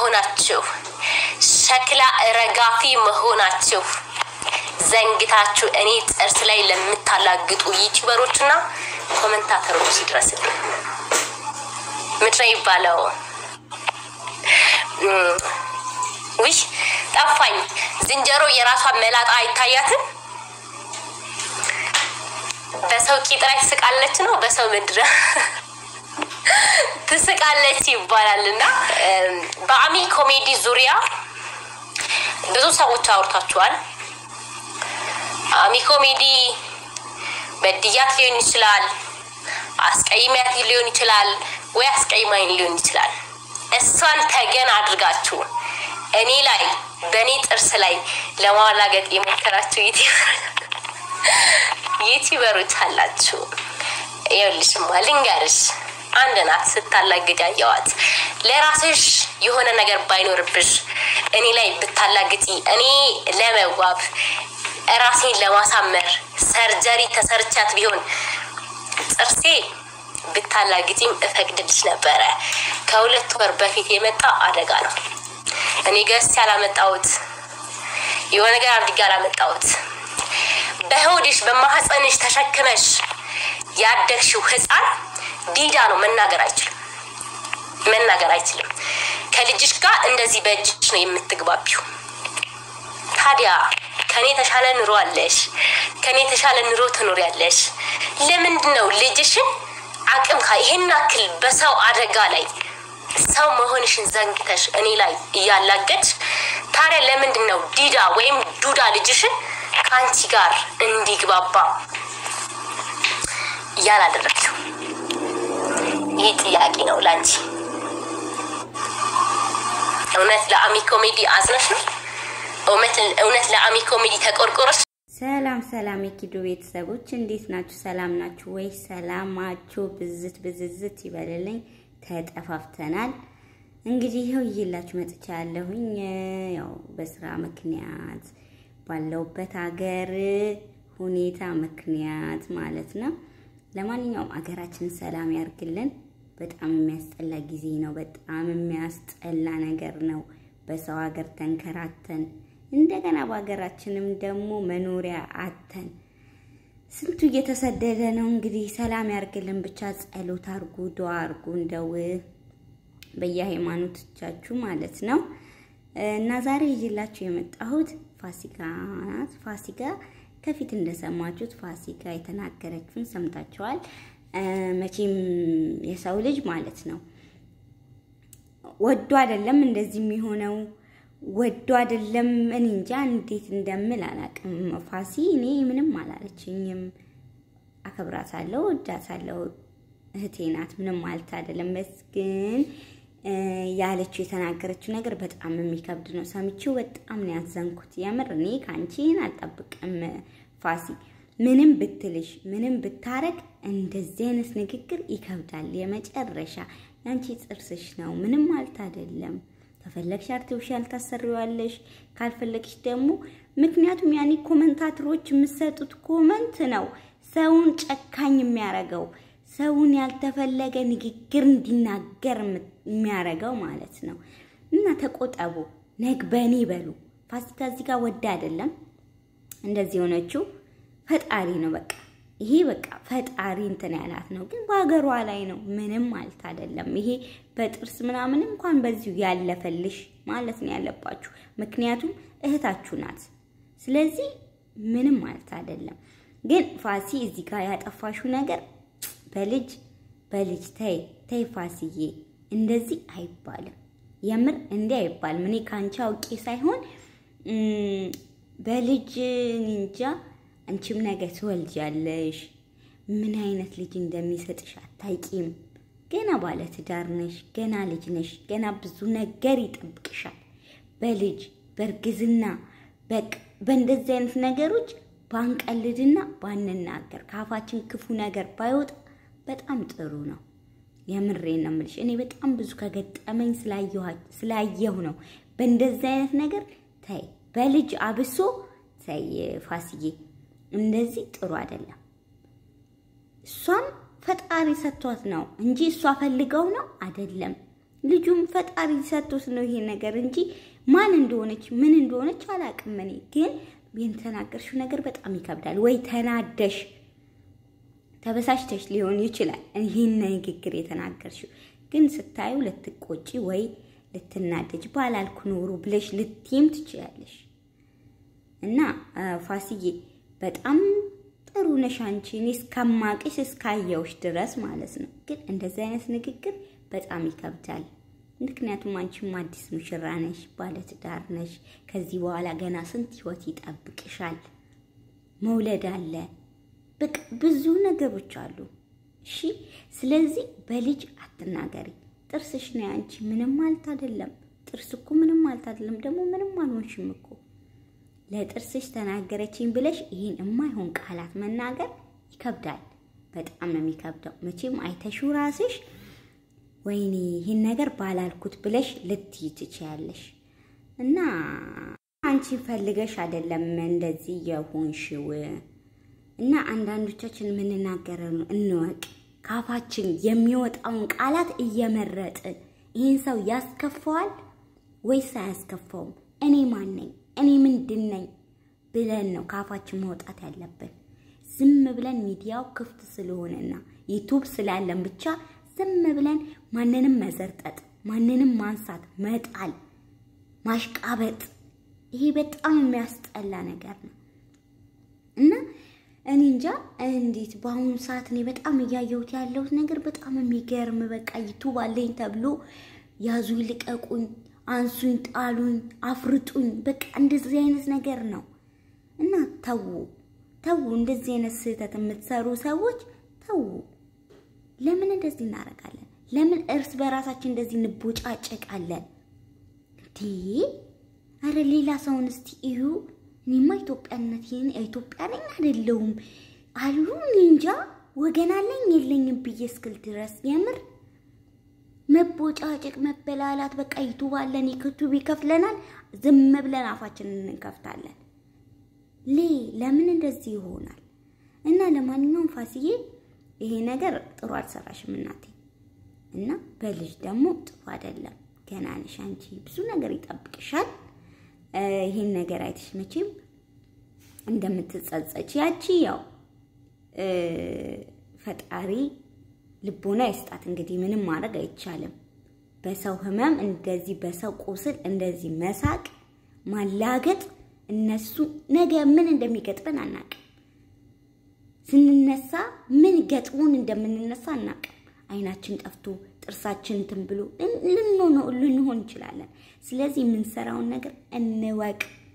መሆናችሁ ሸክላ ረጋፊ መሆናችሁ ዘንግታችሁ እኔ ጥርስ ላይ ለምታላግጡ ዩቲዩበሮች እና ኮመንታተሮች ይድረስልኝ። ምድረ ይባለው ውይ ጠፋኝ። ዝንጀሮ የራሷን መላጣ አይታያትም። በሰው ቂጥ ላይ ትስቃለች ነው በሰው ምድረ ትስቃለች ይባላል። እና በአሚ ኮሜዲ ዙሪያ ብዙ ሰዎች አውርታችኋል። አሚ ኮሜዲ በድያት ሊሆን ይችላል፣ አስቀይሚያት ሊሆን ይችላል፣ ወይ አስቀይማኝ ሊሆን ይችላል። እሷን ተገን አድርጋችሁ እኔ ላይ በእኔ ጥርስ ላይ ለማላገጥ የሞከራችሁ ዩቲዩበሮች አላችሁ። ይኸውልሽማ ልንገርሽ፣ አንድ ናት ስታላግድ ያየዋት። ለራስሽ የሆነ ነገር ባይኖርብሽ እኔ ላይ ብታላግጪ እኔ ለመዋብ ራሴን ለማሳመር ሰርጀሪ ተሰርቻት ቢሆን ጥርሴ ብታላግጪም እፈቅድልሽ ነበረ። ከሁለት ወር በፊት የመጣ አደጋ ነው። እኔ ገዝቼ ያላመጣሁት የሆነ ነገር አድርጌ ያላመጣሁት በሆድሽ በማህፀንሽ ተሸክመሽ ያደግሽው ህፃን ዲዳ ነው። መናገር አይችልም፣ መናገር አይችልም። ከልጅሽ ጋር እንደዚህ በእጅሽ ነው የምትግባቢው። ታዲያ ከኔ የተሻለ ኑሮ አለሽ፣ ከኔ የተሻለ ኑሮ ትኖሪያለሽ። ለምንድን ነው ልጅሽን አቅም ካ ይሄን ያክል በሰው አደጋ ላይ ሰው መሆንሽን ዘንግተሽ እኔ ላይ እያላገድሽ ታዲያ ለምንድን ነው ዲዳ ወይም ዱዳ ልጅሽን ከአንቺ ጋር እንዲግባባ እያላደረግሽው? ይህ ጥያቄ ነው ለአንቺ። እውነት ለአሚ ኮሜዲ አዝነሽ ነው? እውነት ለአሚ ኮሜዲ ተቆርቆረሽ? ሰላም ሰላም የኪዶ ቤተሰቦች እንዴት ናችሁ? ሰላም ናችሁ ወይ? ሰላማችሁ ብዝት ብዝዝት ይበልልኝ። ተጠፋፍተናል። እንግዲህ ይኸው ይዤላችሁ መጥቻ ያለሁኝ ያው በስራ ምክንያት ባለውበት ሀገር ሁኔታ ምክንያት ማለት ነው። ለማንኛውም አገራችንን ሰላም ያርግልን። በጣም የሚያስጠላ ጊዜ ነው። በጣም የሚያስጠላ ነገር ነው። በሰው ሀገር ተንከራተን እንደገና በሀገራችንም ደግሞ መኖሪያ አተን ስንቱ እየተሰደደ ነው። እንግዲህ ሰላም ያርግልን። ብቻ ጸሎት አርጉ፣ ዱዓ አርጉ፣ እንደው በየሃይማኖቶቻችሁ ማለት ነው። እና ዛሬ ይዤላችሁ የመጣሁት ፋሲካ ናት። ፋሲካ ከፊት እንደሰማችሁት ፋሲካ የተናገረችውን ሰምታችኋል። መቼም የሰው ልጅ ማለት ነው ወዶ አይደለም እንደዚህ የሚሆነው ወዶ አይደለም። እኔ እንጃ እንዴት እንደምል አላውቅም። ፋሲ እኔ ምንም አላለችኝም። አከብራታለሁ፣ ወዳታለሁ። እህቴ ናት። ምንም ማለት አይደለም። በስ ግን ያለችው የተናገረችው ነገር በጣም የሚከብድ ነው። ሰምቼው በጣም ነው ያዘንኩት። የምር እኔ ከአንቺን አልጠብቅም ፋሲ። ምንም ብትልሽ ምንም ብታረግ እንደዚህ አይነት ንግግር ይከብዳል። የመጨረሻ ያንቺ ጥርስሽ ነው። ምንም ማለት አይደለም። ከፈለግሽ አርቲፊሻል ታሰሪዋለሽ፣ ካልፈለግሽ ደግሞ ምክንያቱም ያኔ ኮመንታተሮች የምሰጡት ኮመንት ነው ሰውን ጨካኝ የሚያረገው ሰውን ያልተፈለገ ንግግር እንዲናገር የሚያረገው ማለት ነው። እና ተቆጠቡ፣ ነግበኔ በሉ። ፋሲካ እዚህ ጋር ወዳ አይደለም እንደዚህ የሆነችው ፈጣሪ ነው። በቃ ይሄ በቃ ፈጣሪ እንትን ያላት ነው፣ ግን በሀገሯ ላይ ነው። ምንም ማለት አይደለም። ይሄ በጥርስ ምናምን እንኳን በዚሁ ያለፈልሽ ማለት ነው ያለባችሁ፣ ምክንያቱም እህታችሁ ናት። ስለዚህ ምንም ማለት አይደለም። ግን ፋሲ እዚህ ጋር ያጠፋሽው ነገር በልጅ በልጅ ተይ ተይ ፋሲዬ፣ እንደዚህ አይባልም። የምር እንዲህ አይባልም። እኔ ከአንቺ አውቄ ሳይሆን በልጅ እንጃ አንቺም ነገ ትወልጃለሽ። ምን አይነት ልጅ እንደሚሰጥሽ አታውቂም። ገና ባለ ትዳር ነሽ፣ ገና ልጅ ነሽ፣ ገና ብዙ ነገር ይጠብቅሻል። በልጅ በእርግዝና በቃ በእንደዚህ አይነት ነገሮች ባንቀልድና ባንናገር ከአፋችን ክፉ ነገር ባይወጣ በጣም ጥሩ ነው። የምሬን ነው የምልሽ። እኔ በጣም ብዙ ከገጠመኝ ስላየሁ ነው። በእንደዚህ አይነት ነገር ተይ፣ በልጅ አብሶ ተይ ፋሲዬ፣ እንደዚህ ጥሩ አይደለም። እሷም ፈጣሪ ሰጥቷት ነው እንጂ እሷ ፈልገው ነው አይደለም። ልጁም ፈጣሪ ሰጥቶት ነው ይሄ ነገር እንጂ ማን እንደሆነች ምን እንደሆነች አላውቅም። እኔ ግን የተናገርሽው ነገር በጣም ይከብዳል። ወይ ተናደሽ ተበሳሽተሽ ሊሆን ይችላል ይህን ንግግር የተናገርሽው፣ ግን ስታዩ ልትቆጪ ወይ ልትናደጅ ባላልኩ ኖሮ ብለሽ ልትይም ትችላለሽ። እና ፋሲዬ በጣም ጥሩ ነሽ አንቺ። እኔ እስከማቅሽ እስካየውሽ ድረስ ማለት ነው። ግን እንደዚህ አይነት ንግግር በጣም ይከብዳል። ምክንያቱም አንቺም አዲስ ሙሽራ ነሽ፣ ባለትዳር ነሽ። ከዚህ በኋላ ገና ስንት ህይወት ይጠብቅሻል። መውለድ አለ፣ በቃ ብዙ ነገሮች አሉ። እሺ፣ ስለዚህ በልጅ አትናገሪ። ጥርስሽ ነው አንቺ፣ ምንም ማለት አይደለም። ጥርስ እኮ ምንም ማለት አይደለም። ደግሞ ምንም አልሆንሽም እኮ ለጥርስሽ ተናገረችኝ ብለሽ ይህን የማይሆን ቃላት መናገር ይከብዳል። በጣም ነው የሚከብደው። መቼም አይተሹ ራስሽ ወይኔ ይህን ነገር ባላልኩት ብለሽ ልትይ ትችያለሽ። እና አንቺ ፈልገሽ አይደለም እንደዚህ የሆንሽው። እና አንዳንዶቻችን የምንናገረው እንወቅ። ካፋችን የሚወጣውን ቃላት እየመረጥን ይህን ሰው ያስከፋዋል ወይስ አያስከፋውም? እኔ ማን ነኝ እኔ ምንድን ነኝ ብለን ነው ካፋችን መውጣት ያለብን። ዝም ብለን ሚዲያው ክፍት ስለሆነና ዩቱብ ስላለን ብቻ ዝም ብለን ማንንም መዘርጠጥ፣ ማንንም ማንሳት፣ መጣል፣ ማሽቃበጥ ይሄ በጣም የሚያስጠላ ነገር ነው እና እኔ እንጃ እንዴት በአሁኑ ሰዓት እኔ በጣም እያየሁት ያለሁት ነገር በጣም የሚገርም በቃ ዩቱብ አለኝ ተብሎ ያዙኝ ልቀቁኝ አንሱኝ፣ ጣሉኝ፣ አፍርጡኝ፣ በቃ እንደዚህ አይነት ነገር ነው እና ተዉ ተዉ። እንደዚህ አይነት ስህተት የምትሰሩ ሰዎች ተዉ። ለምን እንደዚህ እናደርጋለን? ለምን እርስ በራሳችን እንደዚህ እንቦጫጨቃለን? እንዴ አረ ሌላ ሰውን እስቲ እዩ። እኔማ ኢትዮጵያነት ይህን ኢትዮጵያ ነኝ አይደለሁም አሉ እኔ እንጃ ወገን አለኝ የለኝም ብዬ እስክል ድረስ የምር መቦጫጨቅ፣ መበላላት በቃ ዩቱብ አለን ዩቱብ ይከፍለናል። ዝም ብለን አፋችንን እንከፍታለን። ሌ ለምን እንደዚህ ይሆናል? እና ለማንኛውም ፋሲዬ ይሄ ነገር ጥሩ አልሰራሽም እናቴ። እና በልጅ ደግሞ ጥሩ አይደለም። ገና ነሽ አንቺ፣ ብዙ ነገር ይጠብቅሻል። ይህን ነገር አይተሽ መቼም እንደምትጸጸች ያቺ ያው ፈጣሪ ልቦና ይስጣት። እንግዲህ ምንም ማድረግ አይቻልም። በሰው ህመም እንደዚህ በሰው ቁስል እንደዚህ መሳቅ ማላገጥ፣ እነሱ ነገ ምን እንደሚገጥመን አናቅም። ስንነሳ ምን ገጥሞን እንደምንነሳ አናቅም። አይናችን ጠፍቶ ጥርሳችን እንትን ብሎ ልንሆን እንችላለን። ስለዚህ የምንሰራውን ነገር እንወቅ።